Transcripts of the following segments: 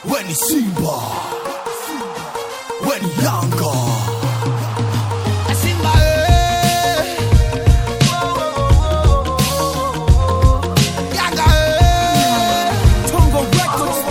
weni Simba, weni Yanga. Simba eh. Yanga eh. Tongo Records,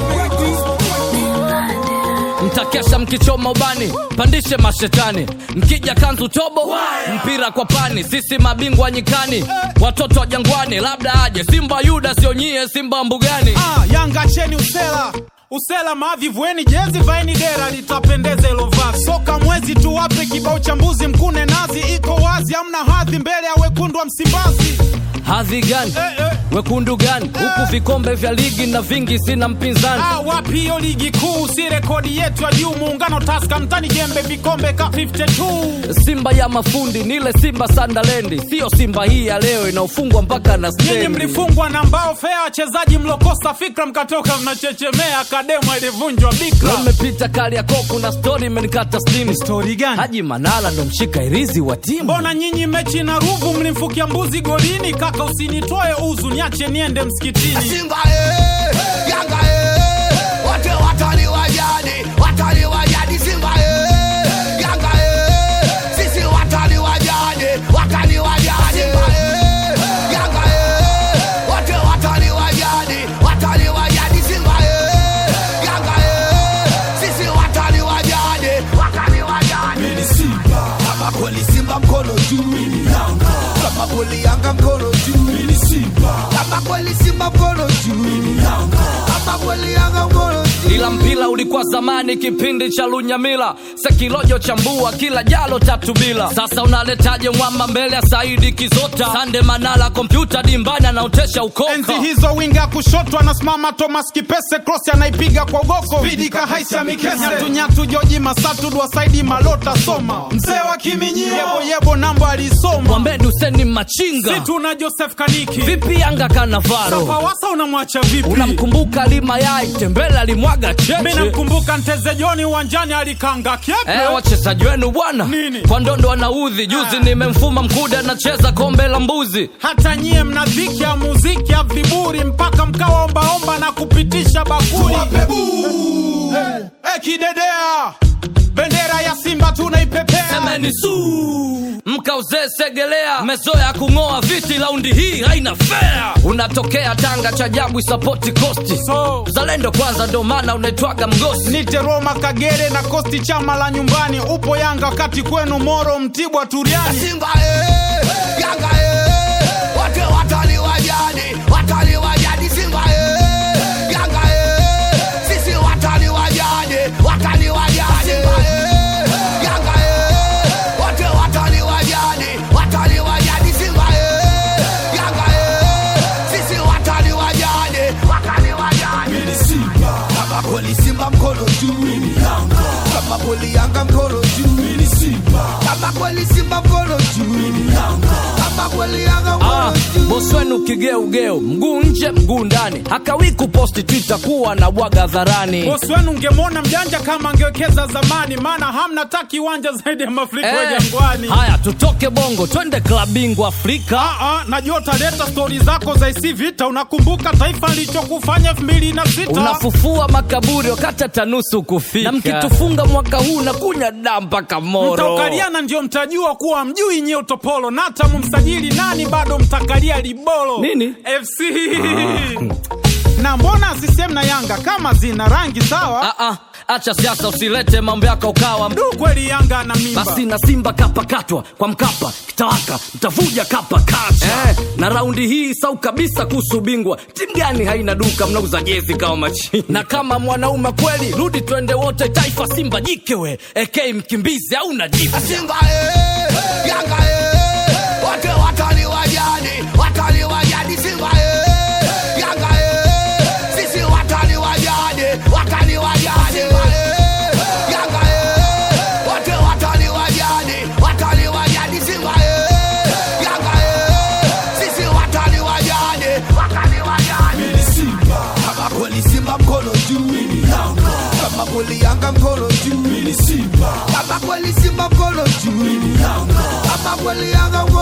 mtakesha mkichoma ubani pandishe mashetani mkija kanzu tobo mpira kwa pani sisi mabingwa nyikani watoto wa jangwani labda aje simba yuda sio nyie simba mbugani Ah, Yanga cheni usela usela mavi vueni jezi vaeni dera litapendeza ilo vazi soka mwezi tu wape kibao cha mbuzi mkune nazi iko wazi amna hadhi mbele ya wekundu wa Msimbazi hadhi gani eh, eh. wekundu gani huku vikombe vya ligi na vingi sina mpinzani Ah, wapi hiyo ligi kuu si rekodi yetu ya juu muungano taska mtani jembe vikombe ka 52 simba ya mafundi nile simba sandalendi siyo simba hii ya leo inaofungwa mpaka na nyinyi stendi mlifungwa na mbao fea wachezaji mlokosa fikra mkatoka mnachechemea kademo ilivunjwa bikra Leo nimepita kali ya koku na stori imenikata stimu stori gani haji manala ndo mshika irizi wa timu mbona nyinyi mechi na ruvu mlimfukia mbuzi golini kaka usinitoe uzu niache niende msikitini Simba eh. Yanga eh. Wote watani wa jadi, watani wa jadi Simba eh. Yanga eh. Sisi watani wa jadi, watani wa jadi Simba eh. Yanga eh. Wote watani wa jadi, watani wa jadi Simba eh. Yanga eh. Sisi watani wa jadi, watani wa jadi Mimi Simba, kama kweli Simba mkono juu Mimi Yanga, kama kweli Yanga mkono juu Mimi Simba, kama kweli Simba mkono juu Mimi Yanga, kama kweli Yanga mkono juu ila mpira ulikuwa zamani kipindi cha lunyamila sekilojo chambua kila jalo tatu bila sasa unaletaje mwamba mbele ya saidi kizota sande manala kompyuta dimbani anaotesha ukoka enzi hizo winga kushoto anasimama thomas kipese cross anaipiga kwa goko vidika haisa mikese nyatunyatu joji masatu dwasaidi malota soma mzee wa kiminyio yebo yebo namba alisoma mwambeni useni machinga situ na joseph kaniki vipi yanga kanavaro pawasa unamwacha vipi unamkumbuka lima yai tembele alimwaga mi cheche namkumbuka nteze joni uwanjani alikanga kyepe Eh, wachezaji wenu bwana Nini? kwa ndondo wanaudhi juzi Ah. nimemfuma mkuda anacheza kombe la mbuzi hata nyie mna dhiki ya muziki ya viburi mpaka mkawa ombaomba na kupitisha bakuli Eh, eh, kidedea bendera ya simba tunaipepea semeni su mkauzee segelea mezoya kung'oa viti laundi hii haina fea unatokea tanga cha jabu isapoti kosti So- zalendo kwanza ndo maana unaitwaga mgosi nite roma kagere na kosti chama la nyumbani upo yanga wakati kwenu moro mtibwa turiani Simba eh, Yanga eh, wote watani wa jadi, watani wa jadi Simba eh, Yanga eh, sisi watani wa jadi, watani wa jadi Simba eh, Yanga eh, wote watani wa jadi, watani wa jadi Simba eh, Yanga eh, sisi watani wa jadi, watani wa jadi Mimi Simba, kama kweli Simba mkono juu, mimi Yanga, kama kweli Yanga mkono juu, mimi Simba, kama kweli Simba mkono juu, mimi Yanga, kama kweli Yanga Ah, mkono juu bosi wenu kigeugeu mguu nje mguu ndani hakawi kuposti twitter kuwa na bwaga dharani bosi wenu ngemwona mjanja kama angewekeza zamani maana hamna ta kiwanja zaidi ya mafuriko ya Eh, jangwani haya tutoke bongo twende klabingwa afrika Ah, ah, najua utaleta stori zako za isi vita unakumbuka taifa lichokufanya elfu mbili na sita unafufua makaburi wakati hata nusu kufika na mkitufunga mwaka huu na kunya daa mpaka moro mtaukaliana ndio mtajua kuwa mjui nyie utopolo na hata mumsajili nani bado mtakalia libolo Nini? fc na mbona sisem na yanga kama zina rangi sawa Ah, ah, acha siasa usilete mambo yako ukawa du kweli yanga na mimba basi na simba kapakatwa kwa mkapa kitawaka mtavuja kapa kacha eh, na raundi hii sau kabisa kuhusu bingwa timu gani haina duka mnauza jezi kama machini na kama mwanaume kweli rudi twende wote taifa simba jikewe ek mkimbizi au najifu Simba eh, Yanga eh, wote watani wa jadi, watani wa jadi Simba eh, Yanga eh, sisi watani wa jadi, watani wa jadi Simba eh, Yanga eh, wote watani wa jadi, watani wa jadi Simba eh, Yanga eh, sisi watani wa jadi, watani wa jadi Mimi Simba, kama kweli Simba mkono juu, mimi Yanga, kama kweli Yanga mkono juu, mimi Simba, kama kweli Simba mkono juu, mimi Yanga, kama kweli Yanga mkono